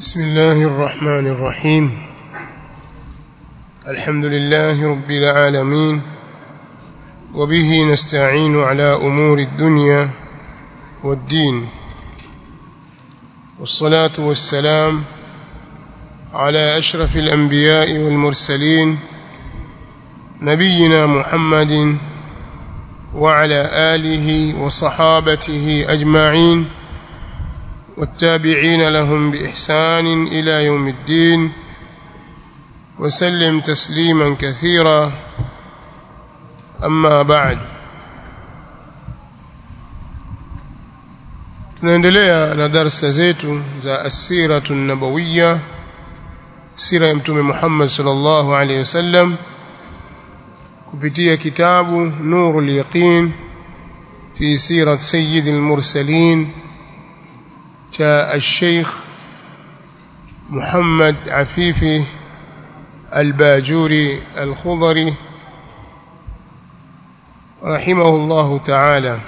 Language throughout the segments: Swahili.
بسم الله الرحمن الرحيم الحمد لله رب العالمين وبه نستعين على أمور الدنيا والدين والصلاة والسلام على أشرف الأنبياء والمرسلين نبينا محمد وعلى آله وصحابته أجمعين والتابعين لهم بإحسان إلى يوم الدين وسلم تسليما كثيرا أما بعد tunaendelea na darsa zetu za asiratu nabawiya sira ya mtume Muhammad sallallahu alaihi wasallam kupitia kitabu nurul yaqin fi sirat sayyid al-mursalin cha al-sheikh Muhammad Afifi al-Bajuri al-Khudri رحمه الله تعالى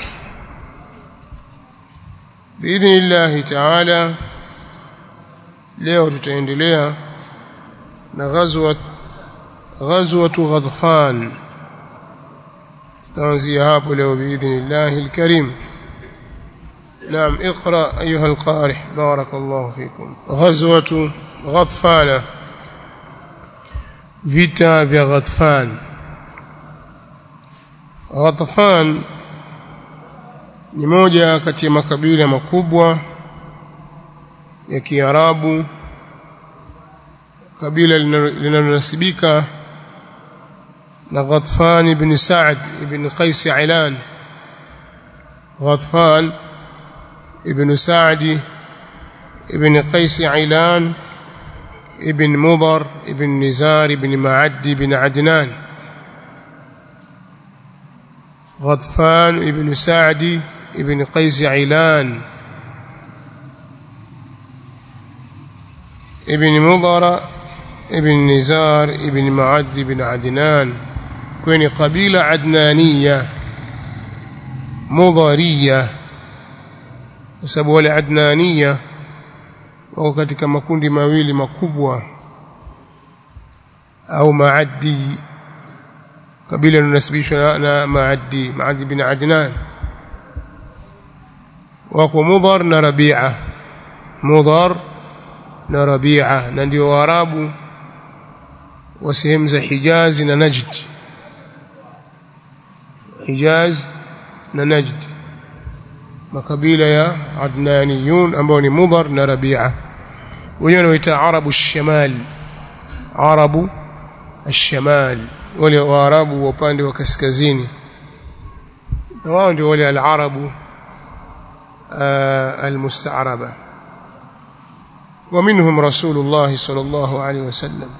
باذن الله تعالى leo tutaendelea na ghazwa ghazwatu ghadfan tutaanzia hapo leo باذن الله الكريم نعم اقرا ايها القارئ بارك الله فيكم غزوه غطفان vita vya Ghatfan Ghatfan ni moja kati ya makabila makubwa ya Kiarabu kabila linalonasibika na Ghatfan ibn Sa'd ibn Qais Ailan Ghatfan ibn Sa'd ibn Qais Ailan ibn Mudhar ibn Nizar ibn Ma'ad ibn Adnan غطفان ابن سعد ابن قيس عيلان ابن مضر ابن نزار ابن معد بن عدنان كوني قبيلة عدنانية مضرية وسبب wale adnania wako katika makundi mawili makubwa au maaddi kabila linasibishwa na maaddi maaddi bin adnan wako mudhar na rabi'a mudhar na rabi'a na ndio waarabu wa sehemu za Hijaz na Najd Hijaz na Najd makabila ya Adnaniyun ambao ni Mudhar na Rabi'a wenyewe wanaita Arabu Shamal Arabu Shamal wale Waarabu wa upande wa kaskazini na wao ndio wale al-Arabu al-musta'raba ومنهم رسول الله صلى الله عليه وسلم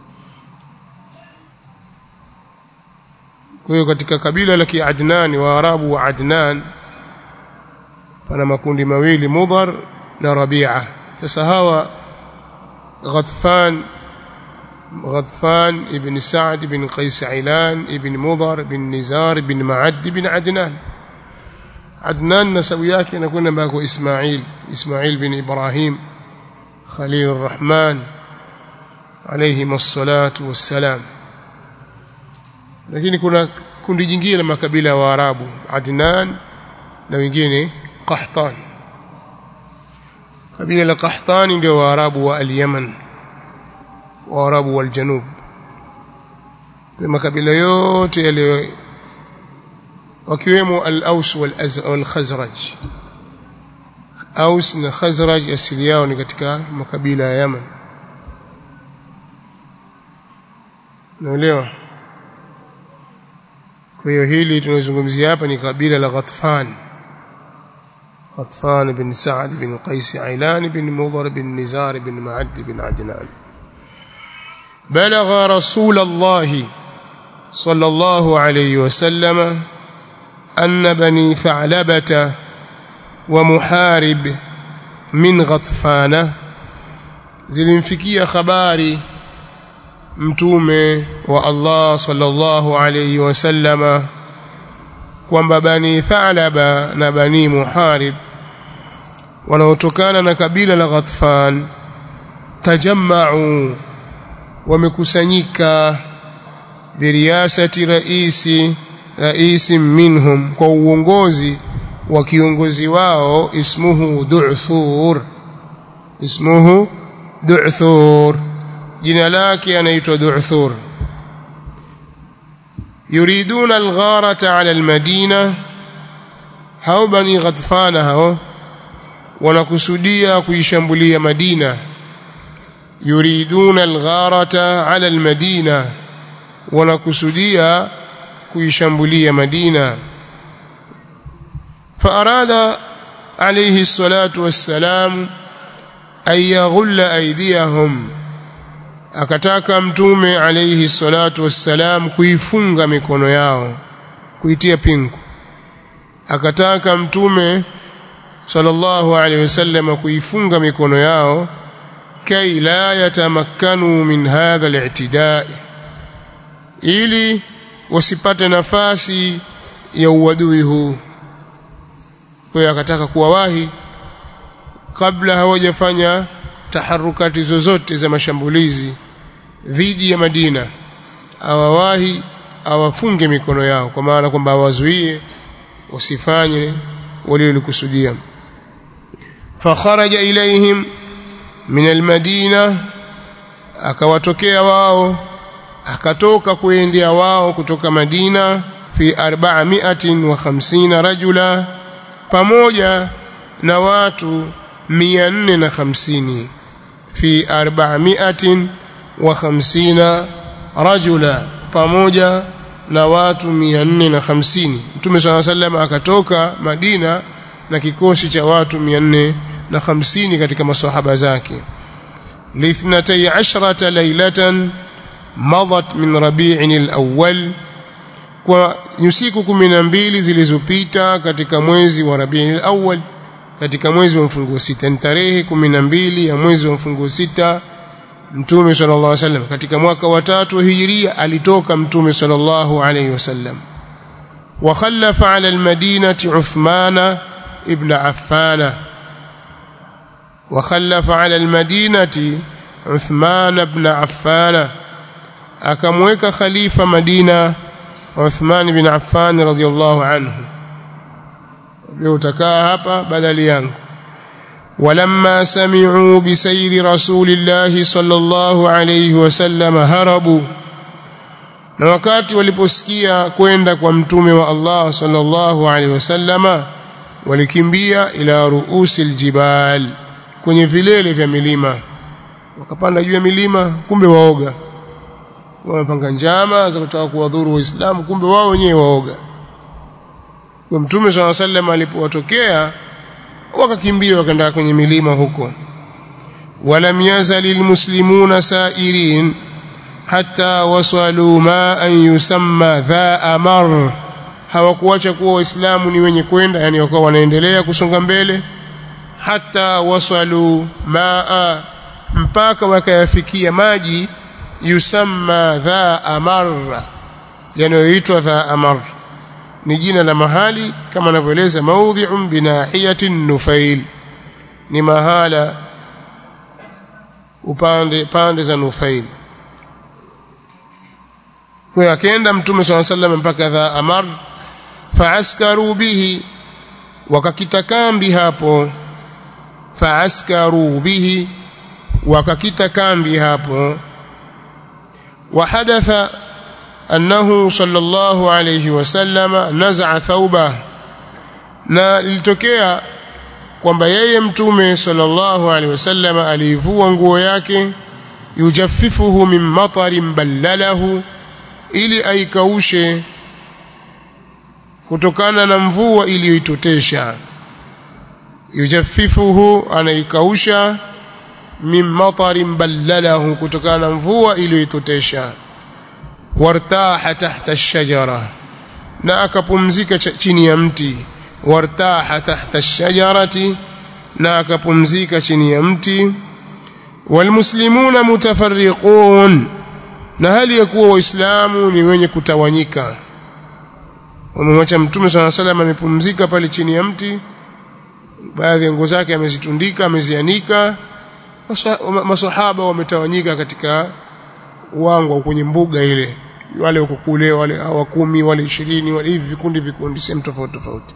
kwa hiyo katika kabila la Kiadnan Waarabu wa Adnan pana makundi mawili Mudhar na Rabi'a sasa hawa Ghatfan غطفان ابن سعد بن قيس عيلان ابن مضر بن نزار بن معد بن عدنان عدنان نسوي yake inakwenda mpaka Ismail Ismail bin Ibrahim Khalil الرحمن عليهم الصلاة والسلام lakini kuna kundi jingine la makabila ya Waarabu Adnan na wengine Qahtan kabila la Qahtan ndio Waarabu wa al-Yaman Waarabu wal Janub kwa makabila yote yale wakiwemo al-Aus wal Khazraj Aus na Khazraj asili yao ni katika makabila ya Yaman naelewa kwa hiyo hili tunazungumzia hapa ni kabila la Ghatfan Ghatfan bin Sa'd bin Qais Ailan bin Mudhar bin Nizar bin Ma'ad bin Adnan بلغ رسول الله صلى الله عليه وسلم أن بني ثعلبة ومحارب من غطفان zilimfikia habari mtume wa Allah sallallahu alayhi wasallama kwamba bani Thalaba na bani Muharib wanaotokana na kabila la Ghatfan tajamma'u wamekusanyika biriyasati raisi raisi minhum kwa uongozi wa kiongozi wao ismuhu du'thur ismuhu du'thur jina lake anaitwa du'thur yuriduna algharata ala almadina hao bani ghatfana hao wanakusudia kuishambulia madina yuriduna algharata ala almadina wanakusudia kuishambulia madina فأراد عليه الصلاة والسلام أن يغل أيديهم akataka mtume alayhi salatu wassalam kuifunga mikono yao kuitia pingu akataka mtume sallallahu alayhi wasallam kuifunga mikono yao kai la yatamakkanu min hadha al-i'tida' ili wasipate nafasi ya uadui huu kwa hiyo akataka kuwawahi kabla hawajafanya taharukati zozote za mashambulizi dhidi ya Madina awawahi awafunge mikono yao kwa maana kwamba awazuie wasifanye walilikusudia fakharaja ilaihim min almadina akawatokea wao akatoka kuendea wao kutoka Madina fi 450 rajula pamoja na watu 450 fi 450 rajula pamoja na watu 450 Mtume swalla sallam akatoka Madina na kikosi cha watu 450 katika maswahaba zake lithnatay ashrata laylatan madat min rabi'in al-awwal kwa usiku 12 zilizopita katika mwezi wa Rabi'in al-awwal katika mwezi wa mfunguo sita ni tarehe 12 ya mwezi wa mfunguo sita Mtume sallallahu alaihi wasallam katika mwaka wa tatu hijiria alitoka Mtume sallallahu alaihi wasallam wa khallafa ala al-madinati Uthmana ibn Affan wa khallafa ala al-madinati Uthman ibn Affan akamweka khalifa Madina Uthman bin Affan radhiyallahu anhu leo utakaa hapa badali yangu ولما سمعوا بسير رسول الله صلى الله عليه وسلم هربوا na wakati waliposikia kwenda kwa mtume wa Allah sallallahu alaihi wasallama walikimbia ila ruusi aljibal kwenye vilele vya milima wakapanda juu ya milima kumbe waoga wamepanga njama za kutaka kuwadhuru waislamu kumbe wao wenyewe waoga kwa mtume swalla sallam alipowatokea wakakimbia wakaenda kwenye milima huko walam yazali almuslimuna sairin hatta wasalu ma an yusamma dha amar hawakuacha kuwa waislamu ni wenye kwenda yani wakawa wanaendelea kusonga mbele hata wasalu maa mpaka wakayafikia maji yusamma dha amar yanayoitwa dha amar ni jina la mahali kama anavyoeleza maudhi'un binahiyatin nufail ni mahala upande pande za nufail kwa akaenda mtume swalla sallam mpaka dha amar faaskaru bihi wakakita kambi hapo faaskaru bihi wakakita kambi hapo وحدث أنه صلى الله عليه وسلم نزع ثوبه na ilitokea kwamba yeye mtume sallallahu alaihi wasallam alivua nguo yake yujaffifuhu min matarin ballalahu ili aikaushe kutokana na mvua iliyoitotesha yujaffifuhu anaikausha min matarin ballalahu kutokana na mvua iliyoitotesha wartaha tahta ash-shajara na akapumzika chini ya mti wartaha tahta ash-shajarati na akapumzika chini ya mti walmuslimuna mutafarriqun na hali ya kuwa waislamu ni wenye kutawanyika wamemwacha mtume swalla salam amepumzika pale chini ya mti baadhi ya nguo zake amezitundika amezianika masahaba wametawanyika katika uwangwa kwenye mbuga ile wale wako kule wale hawa kumi wale ishirini wale hivi vikundi vikundi sehemu tofauti tofauti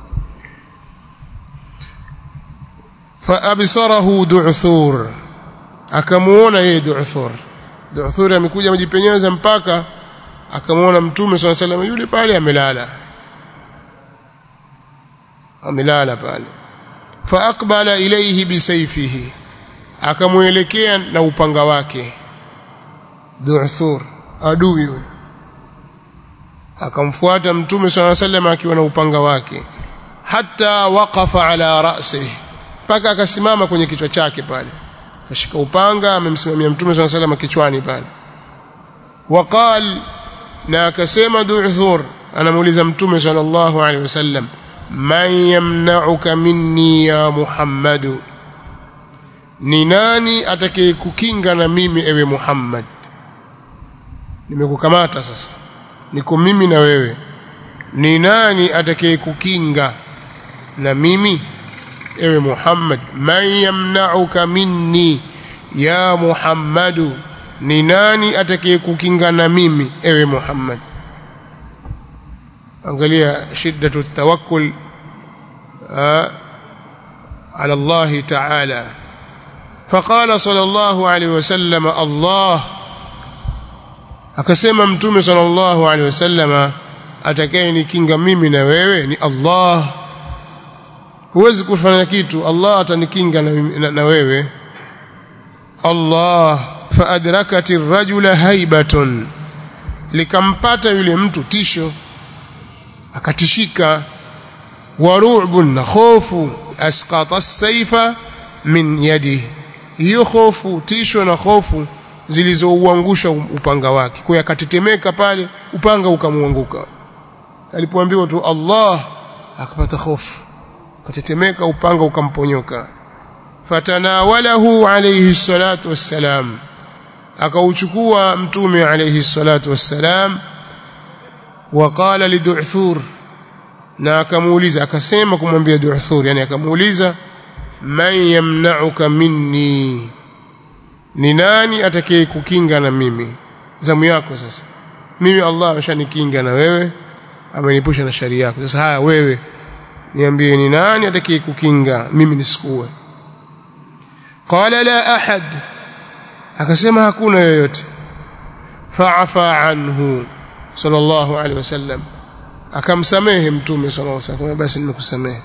fa absarahu du'thur akamuona yeye du'thur du'thur amekuja amejipenyeza mpaka akamuona mtume swalla sallam yule pale amelala amelala pale fa aqbala ilayhi bisayfihi akamuelekea na upanga wake du'thur adui yule akamfuata mtume swalla sallam akiwa na upanga wake hata waqafa ala ra'sihi mpaka akasimama kwenye kichwa chake pale kashika upanga amemsimamia mtume swalla sallam kichwani pale waqal na akasema du'thur anamuuliza mtume sallallahu alaihi wasallam man yamna'uka minni ya muhammadu ni nani atakayekukinga na mimi ewe muhammad nimekukamata sasa niko mimi na wewe ni nani atakayekukinga na mimi ewe Muhammad man yamna'uka minni ya Muhammadu ni nani atakayekukinga na mimi ewe Muhammad angalia shiddatu tawakkul على الله تعالى فقال صلى الله عليه وسلم الله akasema mtume sallallahu alaihi wasallama atakayenikinga mimi na wewe ni Allah huwezi kufanya kitu Allah atanikinga na, na, na wewe Allah faadrakati rajula haibatun likampata yule mtu tisho akatishika waru'bun na khofu asqata as-sayfa min yadihi hiyo khofu tisho na khofu zilizouangusha upanga wake kwa akatetemeka pale upanga ukamuanguka alipoambiwa tu Allah akapata hofu akatetemeka upanga ukamponyoka fatanawalahu alayhi salatu wassalam akauchukua mtume alayhi salatu wassalam waqala lidu'thur na akamuuliza akasema kumwambia du'thur yani akamuuliza man yamna'uka minni ni nani atakaye kukinga na mimi zamu yako sasa mimi Allah ameshanikinga na wewe amenipusha na shari yako sasa haya wewe niambie ni nani atakaye kukinga mimi nisikue qala la ahad akasema hakuna yoyote fa'afa anhu sallallahu alaihi wasallam akamsamehe mtume sallallahu alaihi wasallam basi nimekusamehe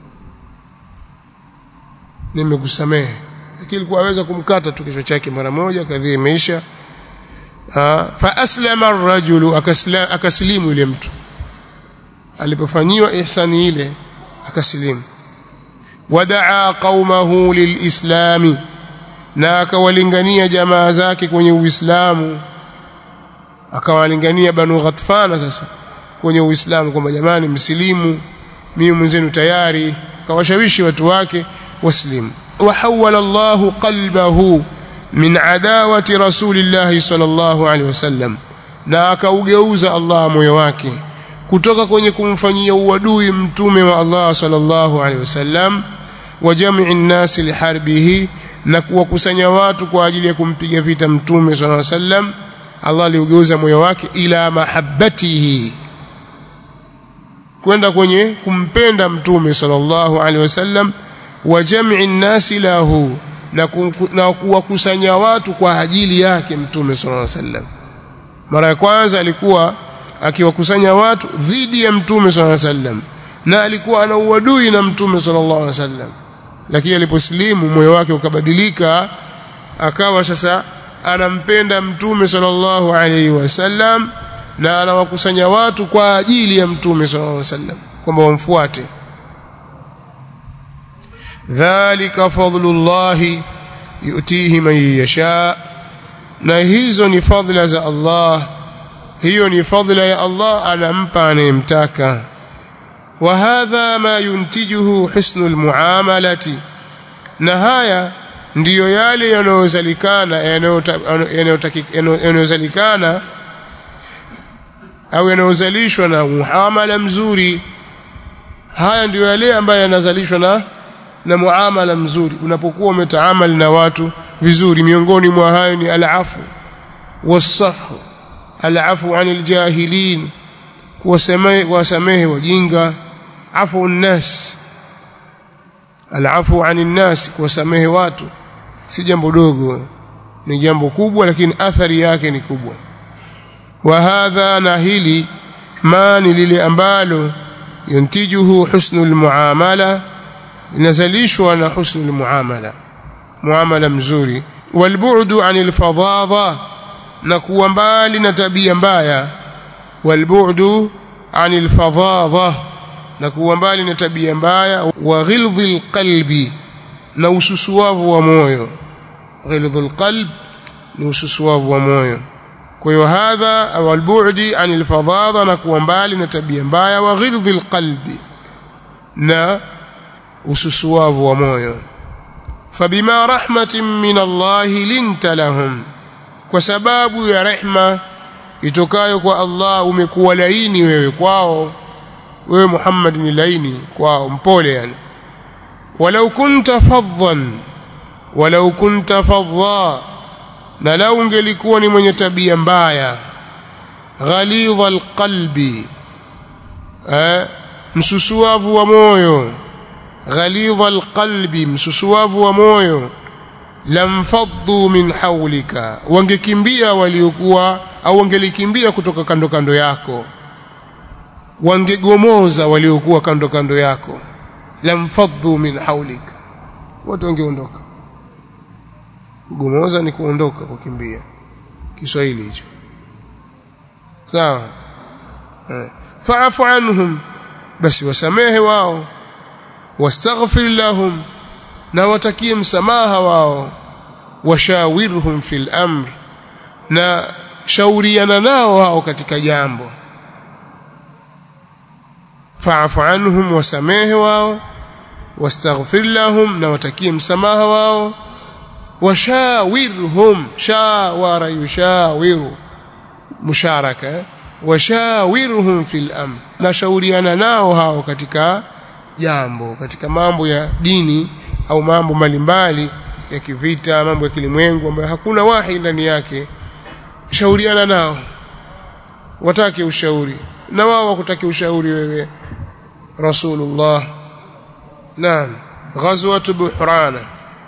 nimekusamehe lakini alikuwa aweza kumkata tu kichwa chake mara moja kadhi imeisha fa aslama ar-rajulu akaslimu yule mtu alipofanyiwa ihsani ile akaslimu wadaa qaumahu lilislami na akawalingania jamaa zake kwenye uislamu akawalingania banu ghatfana sasa kwenye uislamu kwamba jamani msilimu mimi mwenzenu tayari kawashawishi watu wake waslimu وحول الله قلبه من عداوة رسول الله صلى الله عليه وسلم na akaugeuza Allah moyo wake kutoka kwenye kumfanyia uadui mtume wa Allah sallallahu alaihi wasallam wa jam'i an-nas liharbihi na kuwakusanya watu kwa ajili ya kumpiga vita mtume sallallahu alaihi wasallam Allah aliugeuza moyo wake ila mahabbatihi kwenda kwenye kumpenda mtume sallallahu alaihi wasallam wa jam'i nasi lahu na kuwakusanya watu kwa ajili yake mtume sallallahu alaihi wasallam mara ya kwanza alikuwa akiwakusanya watu dhidi ya mtume sallallahu alaihi wasallam na alikuwa ana uadui na mtume sallallahu alaihi wasallam lakini aliposlimu moyo wake ukabadilika akawa sasa anampenda mtume sallallahu alaihi wasallam na anawakusanya watu kwa ajili ya mtume sallallahu alaihi wasallam kwamba wamfuate dhalika fadlullahi yutihi man yasha na hizo ni fadhila za Allah hiyo ni fadhila ya Allah anampa anayemtaka wa hadha ma yuntijuhu husnul muamalati na haya ndiyo yale yanayozalikana yanayozalikana au yanayozalishwa na muamala mzuri haya ndiyo yale ambayo yanazalishwa na na muamala mzuri unapokuwa umetaamali na watu vizuri miongoni mwa hayo ni alafu wasahu alafu anil jahilin kuwasamehe kuwasamehe wajinga afu nnas alafu anil nas kuwasamehe watu si jambo dogo ni jambo kubwa lakini athari yake ni kubwa wa hadha na hili ma ni lile ambalo yuntijuhu husnul muamala linazalishwa na husnul muamala muamala mzuri walbu'du anil fadhadha na kuwa mbali na tabia mbaya walbu'du anil fadhadha na kuwa mbali na tabia mbaya wa ghildhil qalbi na ususuavu wa moyo ghildhul qalb ni ususuavu wa moyo kwa hiyo hadha au albu'di anil fadhadha na kuwa mbali na tabia mbaya wa ghildhil qalbi na ususuavu wa moyo fabima rahmatin min Allah linta lahum kwa sababu ya rehma itokayo kwa Allah umekuwa laini wewe kwao wewe Muhammad ni laini kwao mpole yani walau kunta fadhan walau kunta fadha na lau ungelikuwa ni mwenye tabia mbaya ghalidha alqalbi eh msusuavu wa moyo ghalidha alqalbi msusuavu wa moyo lamfaddu min hawlika wangekimbia waliokuwa au wangelikimbia kutoka kando kando yako wangegomoza waliokuwa kando kando yako lamfaddu min hawlika wote wangeondoka kugomoza ni kuondoka kukimbia Kiswahili hicho sawa eh. fa'fu anhum basi wasamehe wao wastaghfir lahum na watakie msamaha wao washawirhum fil amr na shauriana nao hao katika jambo fa'fu anhum wasamehe wao wastaghfir lahum na watakie msamaha wao washawirhum shawara yushawiru musharaka washawirhum fil amr na shauriana nao hao katika jambo katika mambo ya dini au mambo mbalimbali ya kivita mambo ya kilimwengu ambayo hakuna wahi ndani yake shauriana nao watake ushauri na wao wakutake ushauri wewe rasulullah naam ghazwat buhrana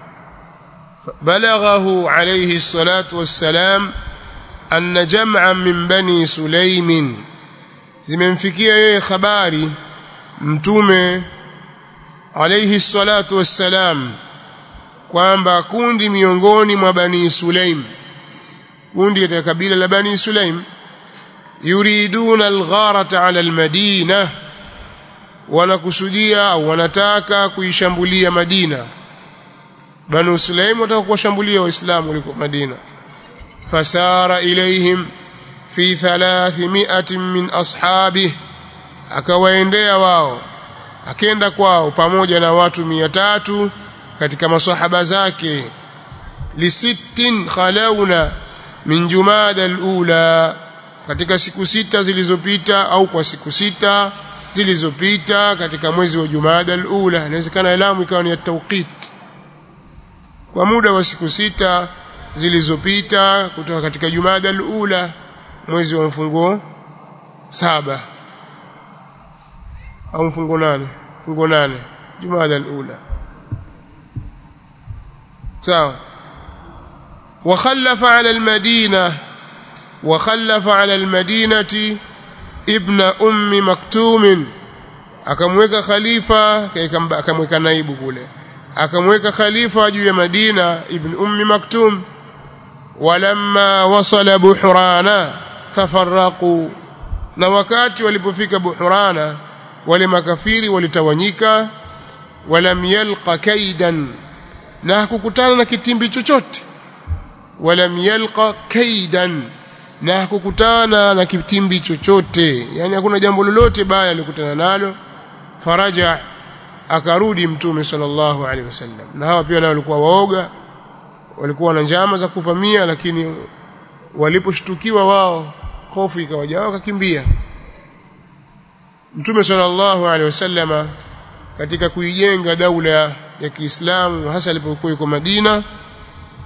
بلغه عليه الصلاة والسلام أن جمعا من بني سليم zimemfikia yeye habari mtume alayhi salatu wassalam kwamba kundi miongoni mwa bani Sulaim kundi la kabila la bani Sulaim yuriduna algharata ala almadina wanakusudia au wanataka kuishambulia Madina banu Sulaim wataka kuwashambulia waislamu waliko Madina fasara ilaihim fi 300 min ashabihi akawaendea wao akenda kwao pamoja na watu mia tatu katika masahaba zake lisittin khalawna min jumada alula katika siku sita zilizopita au kwa siku sita zilizopita katika mwezi wa jumada alula inawezekana elamu ikawa ni ya tawqit kwa muda wa siku sita zilizopita kutoka katika jumada alula mwezi wa mfungo saba au mfungo nane mfungo nane jumada alula sawa وخلف على المدينة وخلف على المدينة ابن أم مكتوم akamweka khalifa akamweka naibu kule akamweka khalifa juu ya Madina ibn ummi maktum walamma wasala buhrana tafarraqu na wakati walipofika buhrana wale makafiri walitawanyika walam yalqa kaidan na hakukutana na kitimbi chochote walam yalqa kaidan na hakukutana na kitimbi chochote yani hakuna jambo lolote baya alikutana nalo faraja akarudi mtume sallallahu alaihi wasallam na hawa pia nao walikuwa waoga walikuwa na njama za kuvamia lakini waliposhtukiwa wao hofu ikawajaa wakakimbia mtume sallallahu alaihi wasallama katika kuijenga daula ya Kiislamu hasa alipokuwa yuko Madina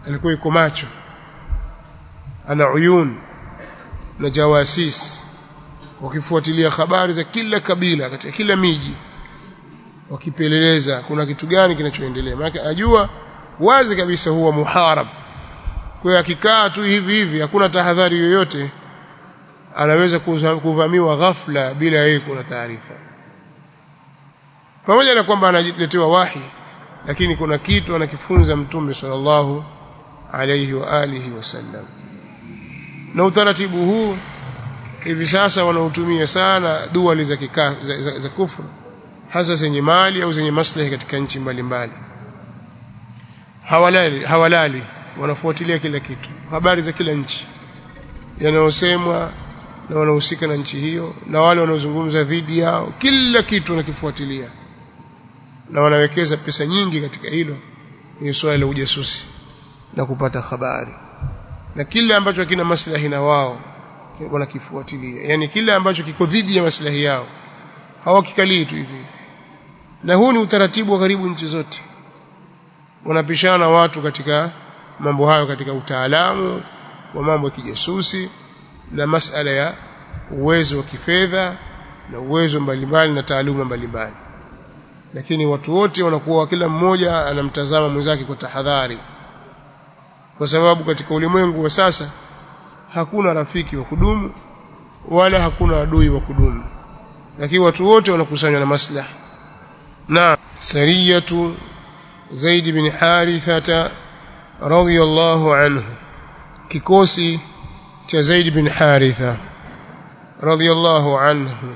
alikuwa yuko macho ana uyun na jawasis wakifuatilia habari za kila kabila katika kila miji wakipeleleza kuna kitu gani kinachoendelea maana anajua wazi kabisa huwa muharab kwa akikaa tu hivi hivi hakuna tahadhari yoyote anaweza kuvamiwa ghafla bila yeye kuna taarifa pamoja na kwamba analetewa wahi lakini kuna kitu anakifunza mtume sallallahu alayhi wa alihi wasallam na utaratibu huu hivi sasa wanautumia sana dua za, kika, za, za, za kufru hasa zenye mali au zenye maslahi katika nchi mbalimbali hawalali hawalali wanafuatilia kila kitu habari za kila nchi yanayosemwa na wanaohusika na nchi hiyo na wale wanaozungumza dhidi yao kila kitu wanakifuatilia na wanawekeza pesa nyingi katika hilo ni swala la ujasusi na kupata habari na kile ambacho hakina maslahi na wao wanakifuatilia yani kile ambacho kiko dhidi ya maslahi yao hawakikalii tu hivi na huu ni utaratibu wa karibu nchi zote wanapishana watu katika mambo hayo katika utaalamu wa mambo ya kijasusi na masala ya uwezo wa kifedha na uwezo mbalimbali na taaluma mbalimbali lakini watu wote wanakuwa kila mmoja anamtazama mwenzake kwa tahadhari kwa sababu katika ulimwengu wa sasa hakuna rafiki wa kudumu wala hakuna adui wa kudumu lakini watu wote wanakusanywa na maslaha na sariyatu Zaid bin Harithata radhiyallahu anhu kikosi cha Zaid bin Haritha radhiyallahu anhu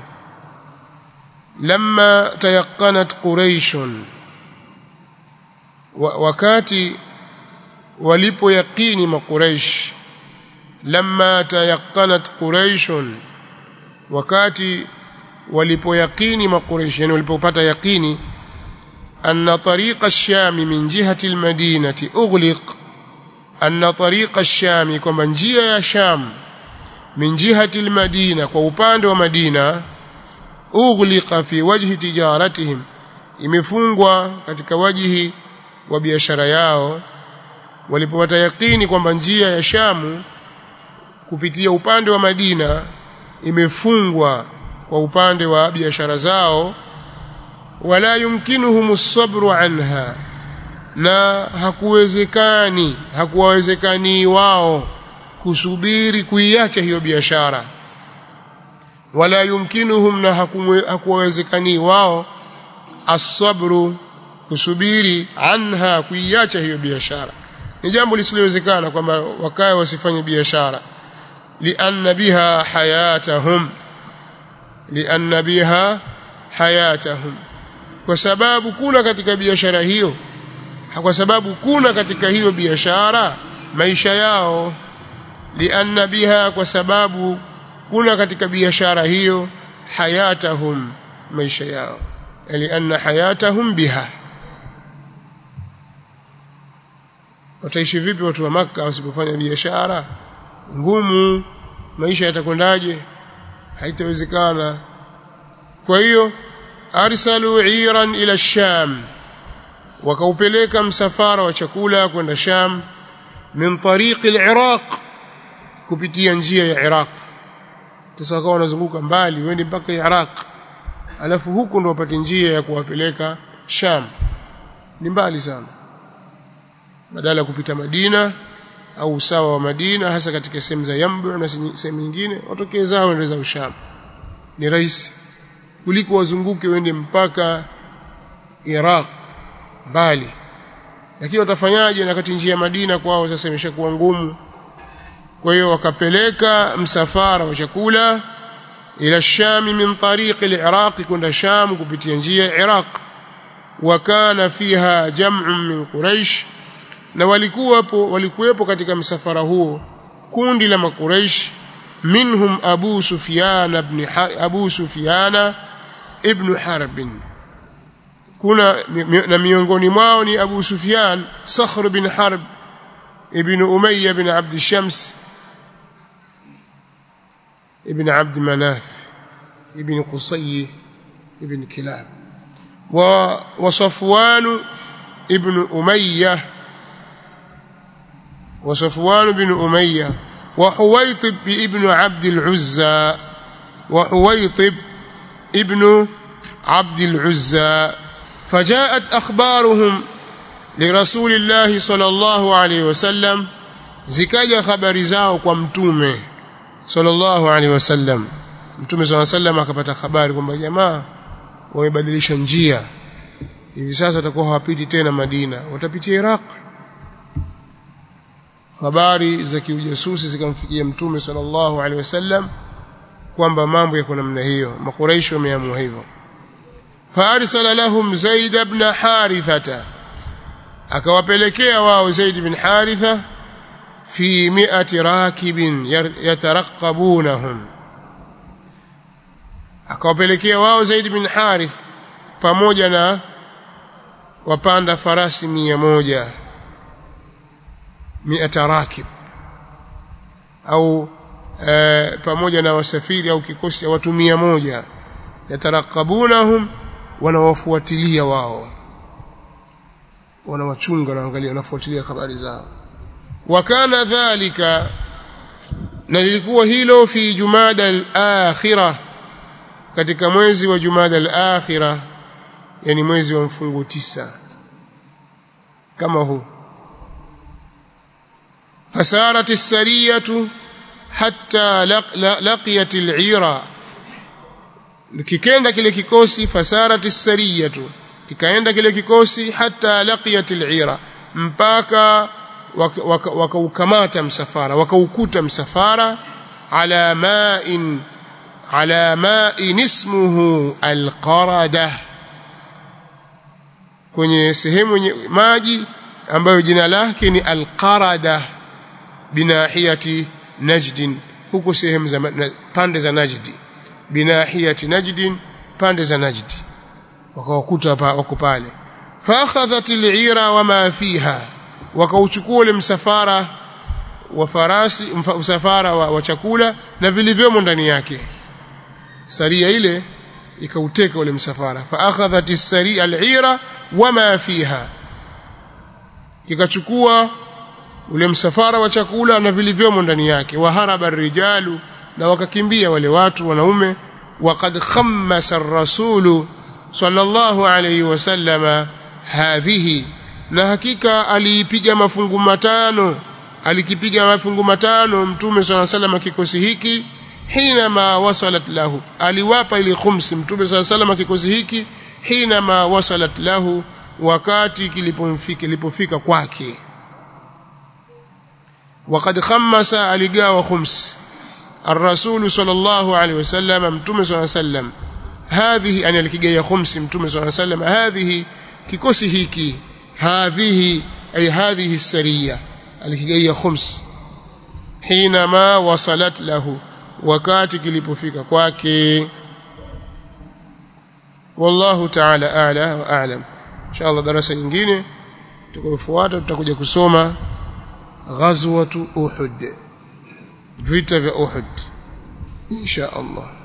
لما تيقنت قريش wakati walipoyaqini makuraish lamma tayaqanat quraish wakati walipoyaqini makuraish yani walipopata yaqini anna tariqa ash-sham min jihati al-madinati ughliq anna tariqa ash-sham kwamba njia ya sham min jihati al-madina kwa upande wa madina ughliqa fi wajhi tijaratihim imefungwa katika wajihi wa biashara yao walipopata yakini kwamba njia ya Shamu kupitia upande wa Madina imefungwa kwa upande wa biashara zao wala yumkinuhum as-sabru anha na hakuwezekani hakuwawezekani wao kusubiri kuiacha hiyo biashara wala yumkinuhum na hakuwawezekani wao as-sabru kusubiri anha kuiacha hiyo biashara ni jambo lisilowezekana kwamba wakae wasifanye biashara lianna biha hayatahum lianna biha hayatahum kwa sababu kuna katika biashara hiyo kwa sababu kuna katika hiyo biashara maisha yao lianna biha kwa sababu kuna katika biashara hiyo hayatahum maisha yao lianna hayatahum biha wataishi vipi watu wa maka wasipofanya biashara ngumu maisha yatakwendaje haitawezekana kwa hiyo arsalu iran ila sham wakaupeleka msafara wa chakula kwenda sham min tariqi al-iraq kupitia njia ya iraq sasa wakawa wanazunguka mbali wende mpaka iraq alafu huku ndo wapate njia ya kuwapeleka sham ni mbali sana badala ya kupita Madina au usawa wa Madina hasa katika sehemu za Yambu na sehemu nyingine watokee zao ndio za Usham ni rahisi kuliko wazunguke wende mpaka Iraq mbali lakini watafanyaje na kati njia ya Madina kwao sasa imeshakuwa ngumu kwa hiyo wakapeleka msafara wa chakula ila Shami min tariq al-Iraq kwenda Sham kupitia njia ya Iraq wakana fiha jam'un min Quraysh na walikuwapo walikuwepo katika msafara huo kundi la makuraish minhum abu sufyan ibn abu sufyan ibn harb kuna na miongoni mwao ni abu sufyan sakhr bin harb ibn umayya bin abd shams ibn abd manaf ibn qusay ibn kilab wa wa safwan ibn umayyah وصفوان بن أمية وحويطب ابن عبد العزى وحويطب ابن عبد العزى فجاءت أخبارهم لرسول الله صلى الله عليه وسلم zikaja habari zao kwa mtume sallallahu alaihi wasallam mtume sallallahu alaihi wasallam akapata habari kwamba jamaa wamebadilisha njia hivi sasa watakuwa hawapiti tena Madina watapitia Iraq habari za kiujasusi zikamfikia mtume sallallahu alaihi wasallam kwamba mambo yako namna hiyo makuraishi wameamua hivyo faarsala lahum zaid ibn harithata akawapelekea wao zaid ibn haritha fi mi'ati rakibin yataraqabunahum akawapelekea wao zaid ibn harith pamoja na wapanda farasi mia moja mi'ata rakib au e, pamoja na wasafiri au kikosi cha watu mia moja yatarakabunahum wanawafuatilia wao wanawachunga wanaangalia wanafuatilia habari zao wakana dhalika na lilikuwa hilo fi jumada al-akhirah katika mwezi wa jumada al-akhirah yani mwezi wa mfungo tisa kama huu fasarat as-sariyatu hatta laqiyat al-ira kikenda kile kikosi fasarat as-sariyatu kikaenda kile kikosi hatta laqiyat al-ira mpaka wakaukamata msafara wakaukuta msafara ala ma'in ala ma'in ismuhu al-qarada kwenye sehemu yenye maji ambayo jina lake ni al-qarada binahiyati najdin huko sehemu za pande za najdi binahiyati najdin pande za najdi wakawakuta wako pale fa akhadhat al-ira wama fiha wakauchukua ule msafara wa farasi msafara wa, wa chakula na vilivyomo ndani yake saria ile ikauteka ule msafara fa akhadhat as-sari al-ira wama fiha kikachukua ule msafara wa chakula na vilivyomo ndani yake waharaba rijalu na wakakimbia wale watu wanaume waqad khammasa ar-rasulu sallallahu alayhi wasallama hadhihi na hakika aliipiga mafungu matano alikipiga mafungu matano mtume swalla sallam kikosi hiki hina ma wasalat lahu aliwapa ile khumsi mtume swalla sallam kikosi hiki hina ma wasalat lahu wakati kilipomfika kilipofika kwake وقد خمس aligawa khums الرسول صلى الله عليه وسلم متوم صلى الله عليه وسلم هذه أنا الكيجا خمس متوم صلى الله عليه وسلم هذه kikosi hiki هذه أي هذه السرية الكيجا خمس حينما وصلت له wakati kilipofika kwake wallahu ta'ala a'la wa a'lam inshallah darasa nyingine tutakayofuata tutakuja kusoma ghazwatu uhud vita vya uhud insha Allah